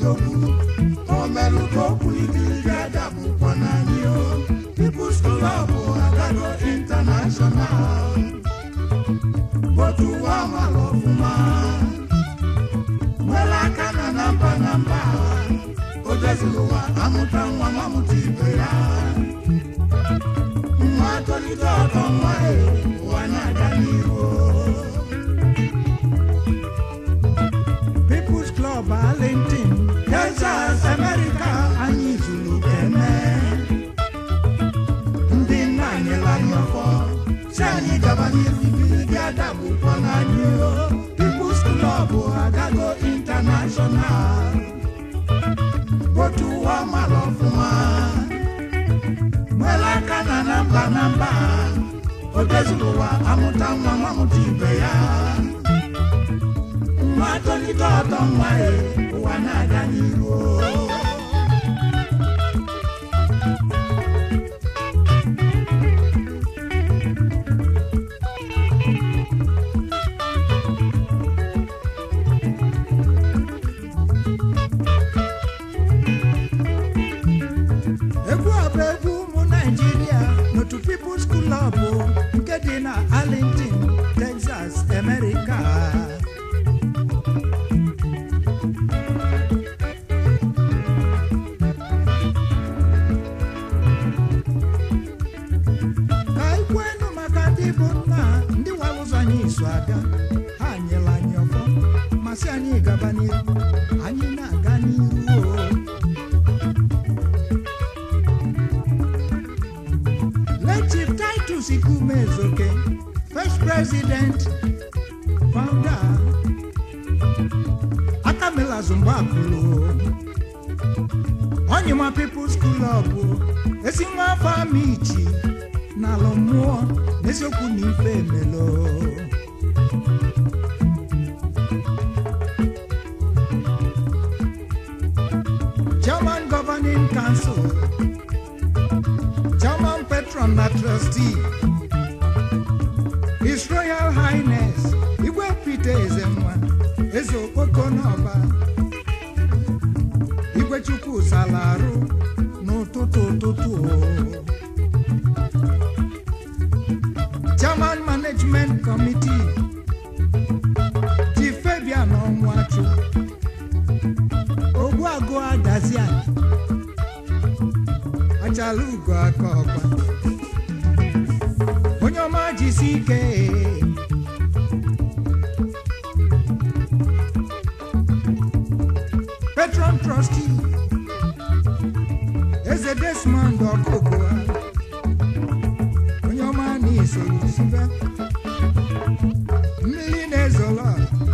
odogwu omelụkokwu ibiri adabụkwa n'anyị o People's Club agago international otu ụwa mara ọfụma nwere aka na na mba na mba o deziri ụwa amụta nwa mamụta ibe ya nwa tolite ọtọ nwa ya ụwa na-aga n'ihu People's Club Arlington Texas America anyị zuru kene ndị nna anyị lanye ọfọ si anyị gaba n'ihu ibiri gị adagbukwa n'anyị o People's Club agago international otu ụwa mara ọfụma nwere aka na na mba na mba o dezuru ụwa amụta nwa mamụta ibe ya nwa tolite ọtọ nwa ya ụwa na-aga n'ihu egwu a bụ egwu ụmụ naijiria n'otu People's Club nke dị na Arlington, Texas, America. ka anyị kwenu maka ndị bụ nna ndị wara ụzọ anyị iso aga ha nyere anyị ọfọ masị anyị gaba n'ihu anyị na-aga n'ihu o Late Chief Titus Ikume Ezoke, first president, founder, Akamela Zumbakulu, Onyema People's Club, esi nwa afọ Amichi, n'ala mmụọ, n'eziokwu na ife emelo. German Governing Council, German patron na trustee His Royal Highness Igwe Peter Ezenwa Eze Okpoko n'ọba Igwe Chukwu salarụ n'ụtụtụ ụtụtụ o. German Management Committee Chief Fabian Onwachu Ogbuagụ Adaziani achala ugo aka ọkwa onye ọma jisi ike patron trustee eze desmond ọkụkụ onye ọma na-esoro sibe mmiri na-ezolo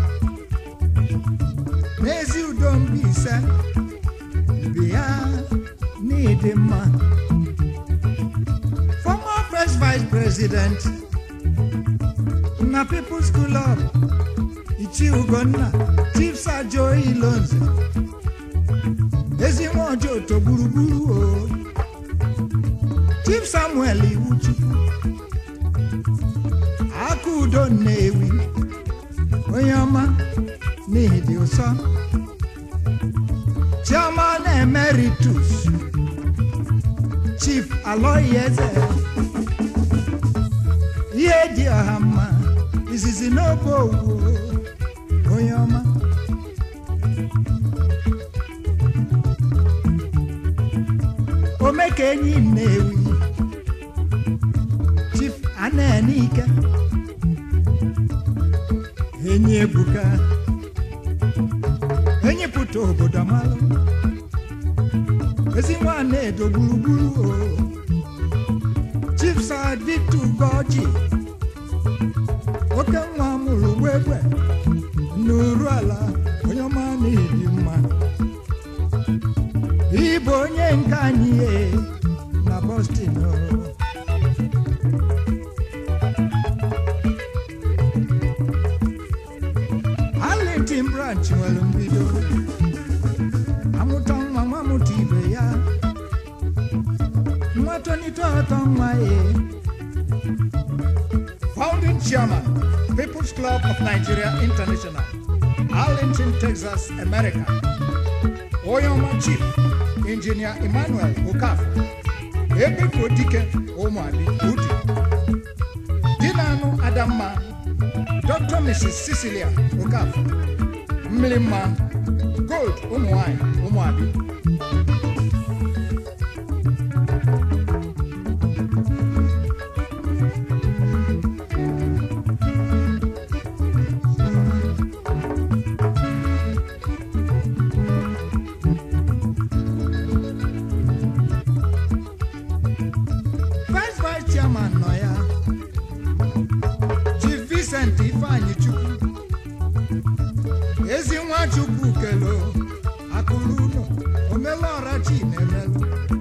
n'ezi udo Mbaise bịa n'ịdị mma former first vice president na People's Club Ichi Ugonna Chief Sajo Ilonze ezi nwa ọjọọ oto gburugburu o Chief Samuel Iwuchukwu aka udo Nnewi onye ọma n'ihi dị ụsọ Chairman Emeritus Chief Aloy Eze ihe dị ọha mma izizi n'obe owu onye ọma omeka enyi Nnewi Chief Anenike enyi ebuka enyi pụta obodo malụ ezi nwanne edo gburugburu o Chief Sir Victor Ugoji oke nwa mụrụ gbegbe n'uru ala onye ọma na-ebi mma ịbụ onye nke anyị e na Boston o. Arlington branch nwere mbido amụta nwa nwa mụta ibe ya nwa tonite ọtọ nwa ya Founding Chairman, People's Club of Nigeria International, Arlington, Texas, America. onye ọma chief injinia emmanuel okafọ ebefo dike ụmụabi udi di na-anụ adamma dr mrs cecilia okafọ mmiri mma gold ụmụnwanyị ụmụabi vice vice chairman nọ ya chief vincent ifeanyi chukwu ezi nwa chukwu kelo akụrụ ụlọ omelọra chi na-emelụ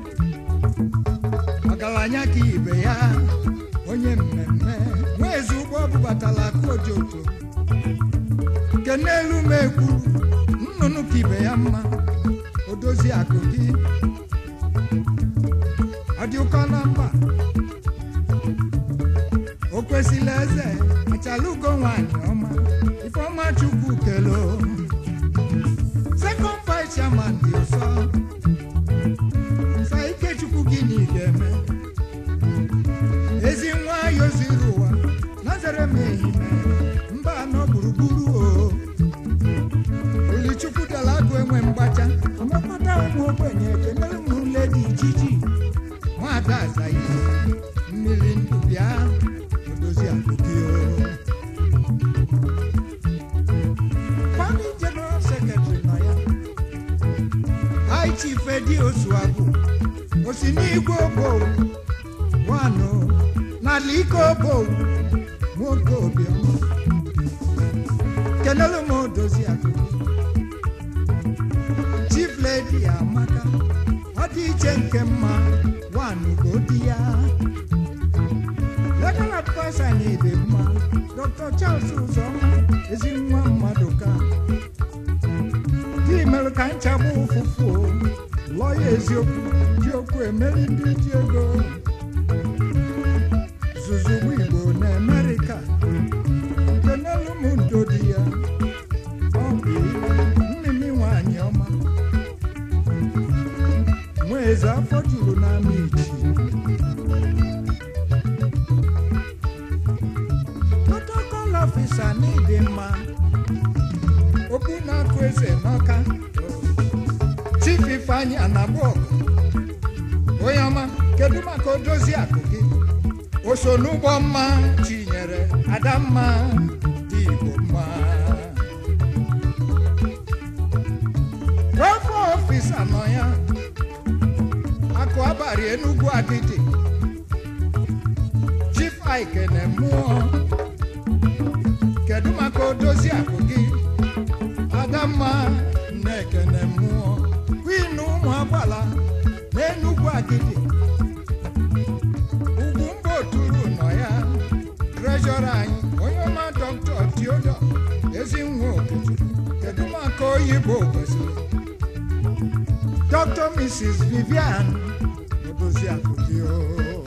ọgaranya ka ibe ya onye mmemme nwa ezi ụgbọ bubatala kojoto nke n'elu m ekwuru nnụnụ ka ibe ya mma odozi akụ gị ọ dị ụkọ na mba o kwesịrị eze achala ugo nwanyị ọma ifeọma chukwu kelo second vice chairman dị ụsọ nsa ikechukwu gịnị ga-eme ezi nwa yoziri ụwa nazere m ehime mba anọ gburugburu o olichukwu dara agụ enwe mgbacha ọmekọta ụmụ ogbenye kenere m ledi jiji nwada azayi mmiri ndụ bịa odozi akụkị o Pari General Secretary nọ ya High Chief Edi Osuagwu osi n'igwe obowu wanụ n'ala ike obowu nwoke obiọma kenelu m odozi akụkị Chief Lady Amaka ọ dị iche nke mma wanụ godi ya legal adviser anyị dị mma dr charles ụzọma ezi nwa mmadụ ka dị mere ka nchagbu ụfụfụ lọya eziokwu ji okwu emeri ndị ji ego zuzugbu igbo na amerịka nke n'elu m ndo di ya ọ bụ mmimi nwanyị ọma nwa eze afọ juru n'ama ichi protocol officer n'ịdị mma okwu na-akụ eze n'ọka chief ifeanyị anabọg onye ọma kedu maka odozi akụ gị o so n'ụgbọ mma chinyere adamma dị igbo mma welfare officer nọ ya akụ abalị enugwu agidi chief aikene mmụọ kedu maka odozi akụ gị adamma na-ekene mmụọ kwin ụmụ agbala n'enugwu agidi ugwu mba oturu nọ ya trejọra anyị onye ọma dọkta tiodo ezi nwa okechukwu kedu maka oyibo kwesịrị dr mrs vivian odozi akụ gị o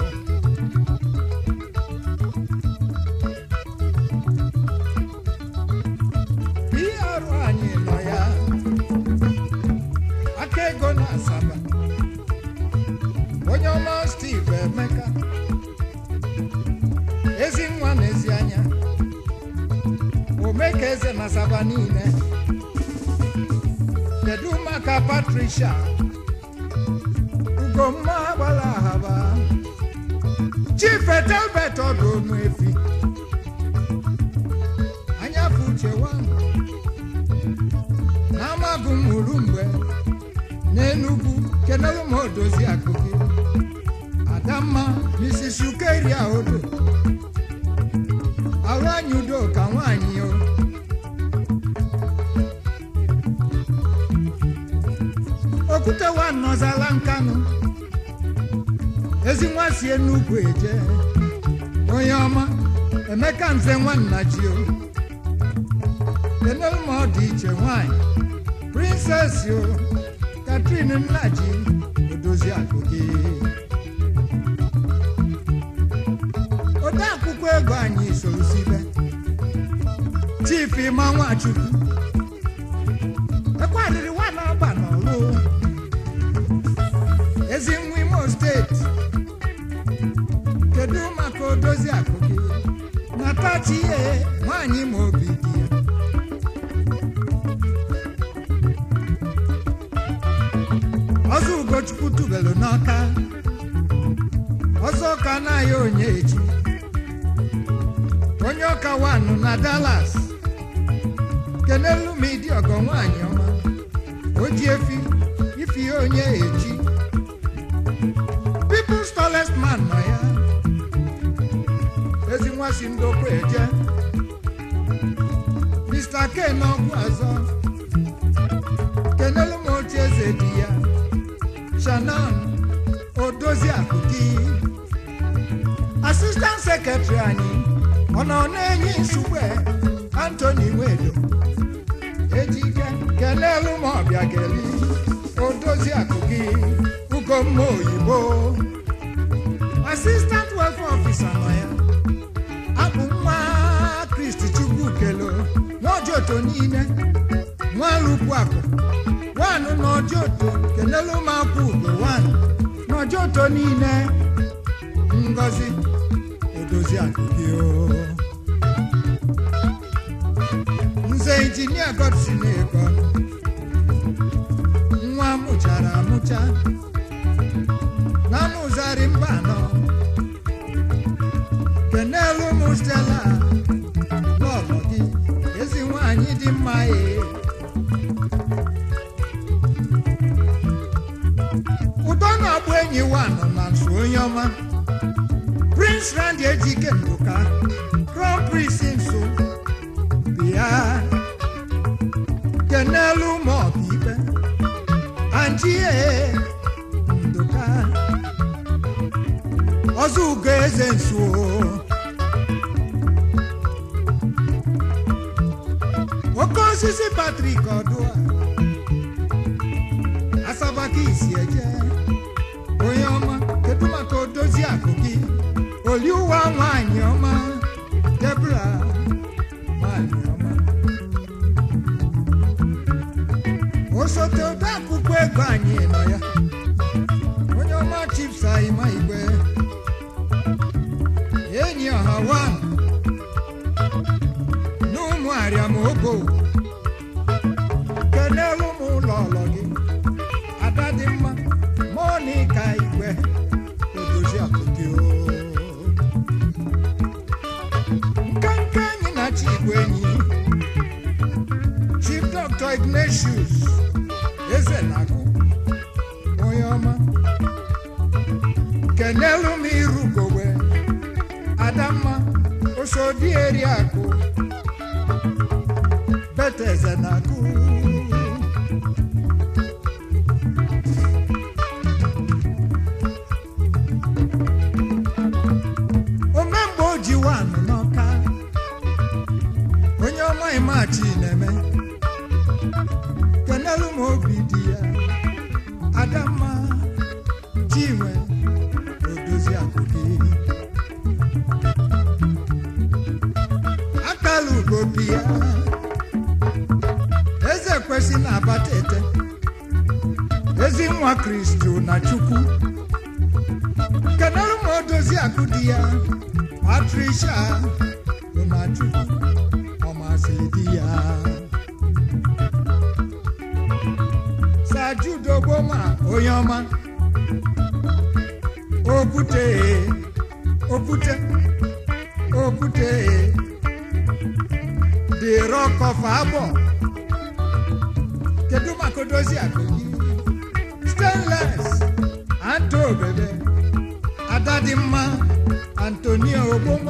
ihe arụ anyị nọ ya aka ego na asaba onye ọma steve emeka ezi nwa na ezi anya omeka eze na asaba niile kedu maka patricia ugomma gbara ahaba chief etelbet ọdụ onu efi anyafe uche wanụ n'amagụ mụrụ mgbe n'enugwu kenelu ma odozi akụkị adamma mrs ukeria odo ahụ anyị udo ka nwaanyị o okwute wa nọzala nkanụ ezi nwa si enugwu eje onye ọma emeka nze nwanna ji o kenelu ma ọ dị iche nwanyị princess o katrin nnaji odozi akụkị ode akwụkwọ ego anyị soro sibe chief ịma nwachukwu ekwarịrị nwa na-aba n'ọlụ ezi nwa imo steeti kedu maka odozi akụ gị natachi ihe nwaanyị ma obi dị ya ọzọ ugochukwu tubelu n'ọka ọzọ ka anaghị onye echi onye ọka wanụ na Dallas kenelu m ịdị ọgọ nwaanyị ọma oji efi ifi onye echi people's tallest man nọ ya ezi nwa si ndokwa eje Mr. K n'ọgwụ ọzọ kenelu m oche eze di ya Shannon odozi akụdi asistant sekretary anyị ọ nọ na-enye nsogbu Anthony Nwedo ejike kelelu m ọbịa geli odozi akụgi ugomma oyibo asistant welfare officer nọ ya abụ nwa kristi chukwu kelo n'ojoto niile nwalupu akụ wanụ n'ojoto kelelu m akwụ ugo wanụ n'ojoto niile ngozi odozi akụgi o nze injinia godson ego nwa mụchara amụcha na mụzari mba anọ kenelu m stela lọlọ gị ezi nwanyị dị mma ee ụtọ na-agbụ enyi wanọ na nso onye ọma prince rand ejike nduka crown prince nso bịa kenelu ma ọ bụ ikpe anjie nduka ọzọ ugo eze nso oke osisi patrik ọdụa asabaka isi eje onye ọma kedu maka odozi akụ gị oliụwa nwanyị ọma debra nwanyị ọma osote ode akwụkwọ ego anyị nọ ya onye ọma chips ahịma igwe enyi ọha wa n'ụmụ arịamogo kenelu m ụlọ ọlọ gị ada dị mma monika igwe odozi akụkị nkenke anyị na chi igwe enyi chief dr ignatius eze na-agụ onye ọma kenelu m irugowe adamma osodi eriakụ beteze na-agụ omemgbe o ji wanụ n'ọka onye ọma imachi na-eme kenelu m obi dị ya adamma chinwe odozi akụkị akala ugobi ya eze kwesị na abata ete ezi nwa kristo na chukwu kenelu m odozi akụ dị ya patricia na chukwu ọ masịrị di ya sajudogboma onye ọma okwute okwute okwute the rock of abọ kedu maka odozi akụ gị stainless anto bebe ada dị mma antonio ogbomo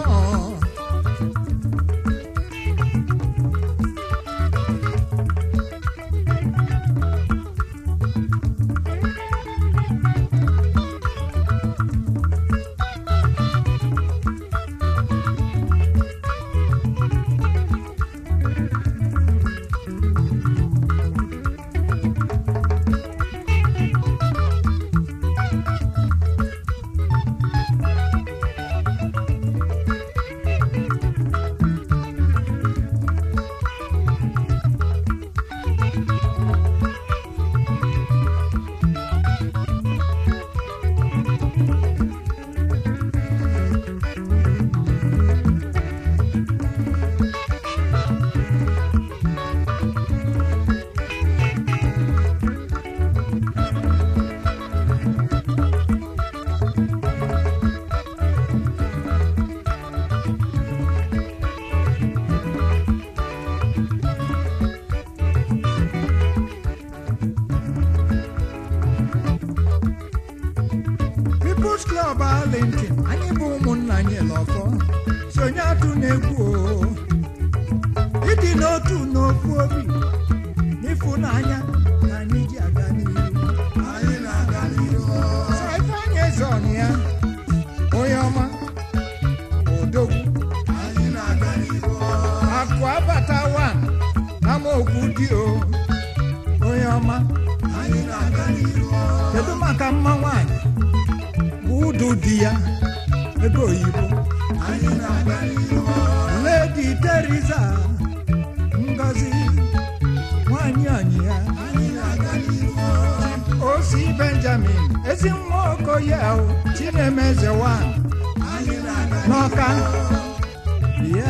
People's Club Arlington anyị bụ ụmụnna anyị lọfọ sonye atụ na-egwu o ịdị n'otu n'okwu obi n'ịfụnanya na anyị ji aga n'ihu anyị na-aga n'ihu Sọ Ifeanyị Ezeọnụ ya onye ọma odogwu anyị na-aga n'ihu akụ abata wan amaokwu dị o onye ọma anyị na-aga n'ihu kedu maka mma nwanyị bụ ụdụ di ya ego oyibo anyị na-aga n'ihu ledi teresa ngozi nwanyị ọnyị ya anyị na-aga n'ihu osi benjamin ezi nwa okoye o chinemeze wan anyị na-aga n'ọka ya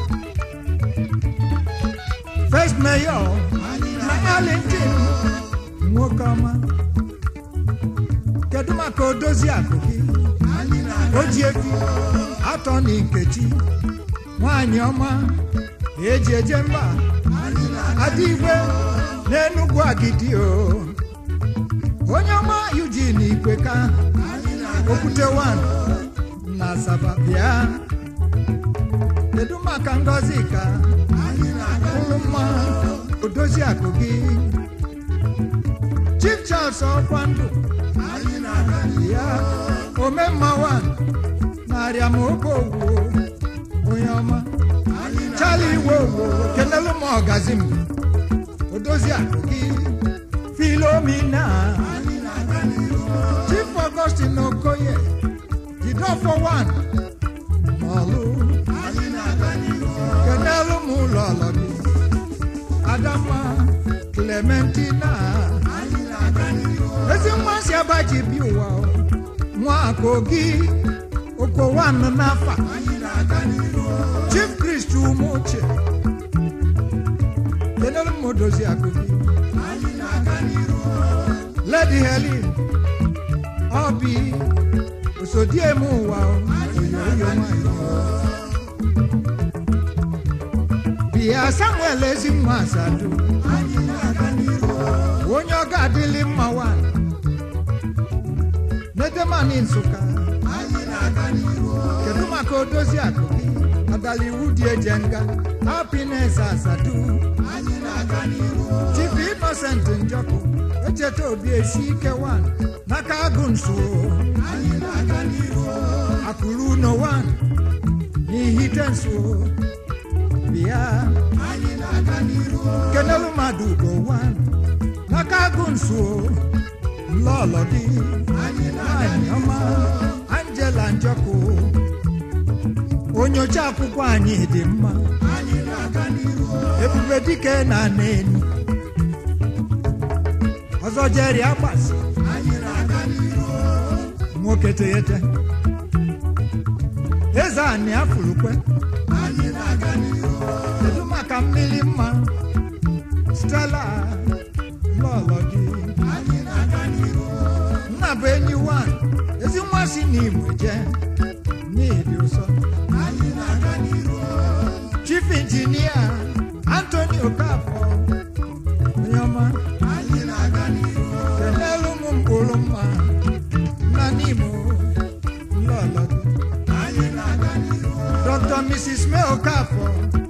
first mayor na arlington nwoke ọma kedu maka odozi akụ gị anyị na-aga o ji efi atọ na nkechi nwanyị ọma eji eje mba anyị na-aga adị igwe n'enugwu agidi o onye ọma eugene ikweka anyị na-aga okwute wan na asaba bịa kedu maka ngọzi ka anyị na-aga ụlụ mma odozi akụ gị chief charles ọkwa ndụ anyị na-aga ya omemma wan narịa ma oge ogwu onye ọma anyị na chali iwe ogwu kelelu m ọgazi m odozi akụ gị filomina anyị na-aga n'ihu chief augustin okoye jidofo wan n'ọlụ anyị na-aga n'ihu kenelu m ụlọ ọlọ gị adamma clementina anyị na-aga n'ihu ezi nwa si abaji bi ụwa o. nwa kogi okowan n'afa anyị na-aga n'ihu chief christ umuche kenelu m odozi akụ gị anyị na-aga n'ihu lady helen obi osodiem ụwa o. oyoyo nwanyị o. bịa samuel ezi nwa asadu anyị na-aga n'ihu onye ọ ga-adịlị mma nwanyị nedemani nsụka anyị na-aga n'ihu kedu maka odozi akụ gị adala iwu dị eje nga hapines asadu anyị na-aga n'ihu chief innocent njọkụ echeta obi esi ike wan n'aka agụ nso anyị na-aga n'ihu akụrụ uno wan n'ihite nso bịa anyị na-aga n'ihu kenelu mmadụ ugo wan n'aka agụ nso nlọlọ gị anyị na-aga nwanyị ọma angela njọkụ onyocha akwụkwọ anyị dị mma anyị na-aga n'ihu ebube dike na neni ọzọ jeri agbasi anyị na-aga n'ihu nwoke teghete eze anị afụrụkwe anyị na-aga n'ihu kedu maka mmiri mma stela lọlọ gị anyị na-aga n'ihu nna bụ enyi wan ezi nwa si n'imo je n'ịdị ụsọ anyị na-aga n'ihu chief injinia antoni okafọ onye ọma anyị na-aga n'ihu kenelu m mkpụrụ mma nna n'imo lọlọ gị anyị na-aga n'ihu dr mrs may okafọ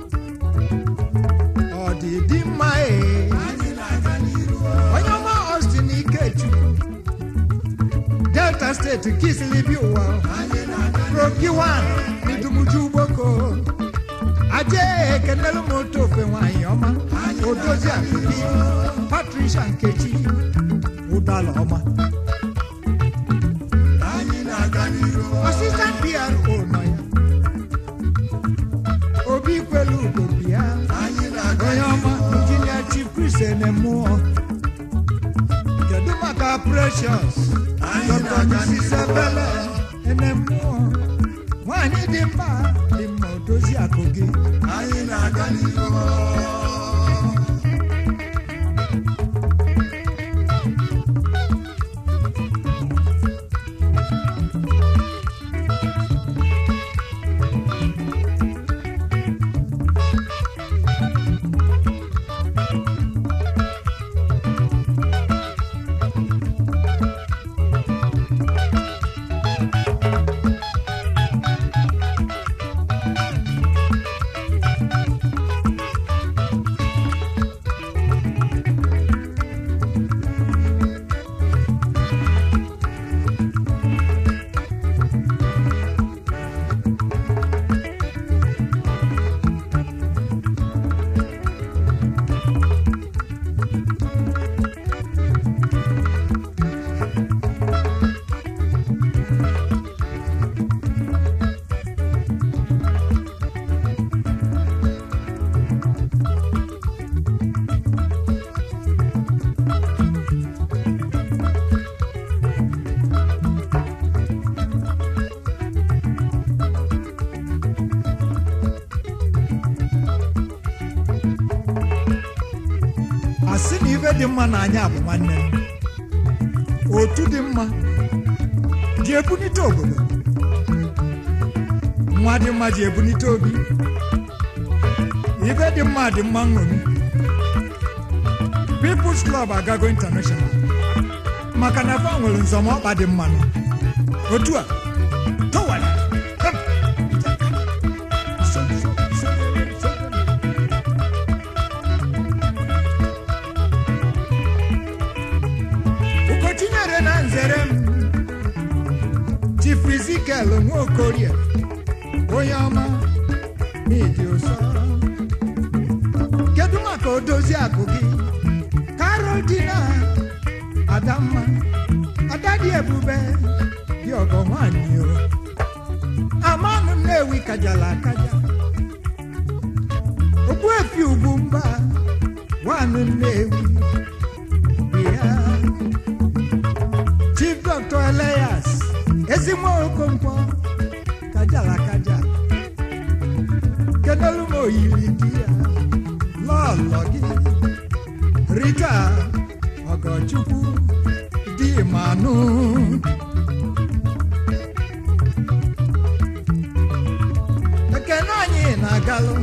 ọ dị dị mma ee anyị na-aga n'ihu onye ọma austin ikechukwu delta steeti kisilibi ụwa anyị na-aga prokiwan idumuju ugboko aje ekenelu m otu ofe nwanyị ọma odozi akụkị patricia nkechi ụdala ọma anyị na-aga n'ihu asistant pro nọ ya obi kwelu ugo bịa anyị na-aga onye ọma injinia chief chris enemụọ kedu maka precious Anyị dr na-aga mrs ebele enemụọ nwanyị dị mma dị mma odozi akụ gị anyị na-aga n'ihu dị mma n'anya bụ nwanne m otu dị mma ji ebunite obodo nwa dị mma ji ebunite obi ibe dị mma dị mma nṅomi People's Club agago international maka na fa nwere nzọmọkpa dị mma nọ. otu a tọwara Hem. So, so, so, so. ugochinyere na nzere m chifu Ezekiel nwaokorie onye ọma n'ịdị ụsọ kedu maka odozi akụ gị karol dina adamma adadị ebube dị ọgọ nwanyị o amanụ nnewi kajala akaja ogbuefi ugwu mba nwanụ nnewi ya chief dr elias ezigbo okonkwo kajala kaja kedolu m oyiri di ya lọlọ gị rita ọgọchukwu di manụ ekene anyị na-agalụ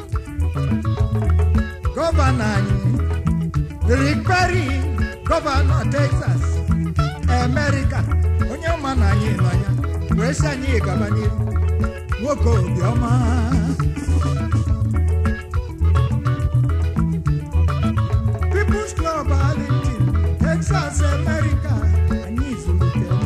gọvanọ anyị Rick Perry gọvanọ Texas America onye ma na anyị nọ ya wee sị anyị gaba n'ihu nwoke obiọma People's Club Arlington Texas America anyị zụlitere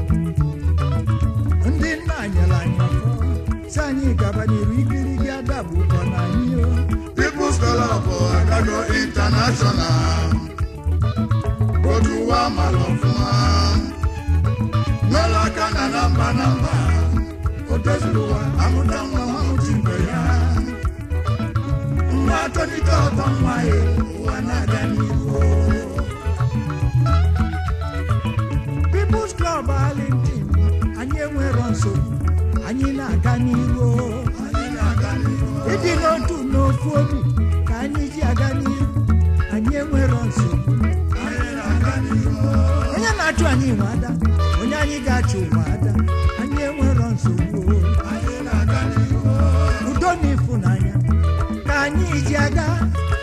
ndị nna anyere anyị ọfọ si anyị gaba n'ihu igirigi adagbukọ na anyị o People's Club agago international otu ụwa mara ọfụma nwere aka na na mba na mba o doziri ụwa amụta nwa mamụchi mgbe ya nwa tonite ọtọ nwa ya ụwa na-aga n'ihu People's Club Arlington anyị enwero nsogbu anyị na-aga n'iru o. anyị na-aga n'ihu ịdị n'otu n'ofu obi ka anyị ji aga n'iru anyị enwero nsogbu anyị na-aga n'ihu onye na-achụ anyị nwe ada onye anyị ga-achụ nwe ada anyị enwero nsogbu o. anyị na-aga n'ihu udo na ịfụnanya ka anyị ji aga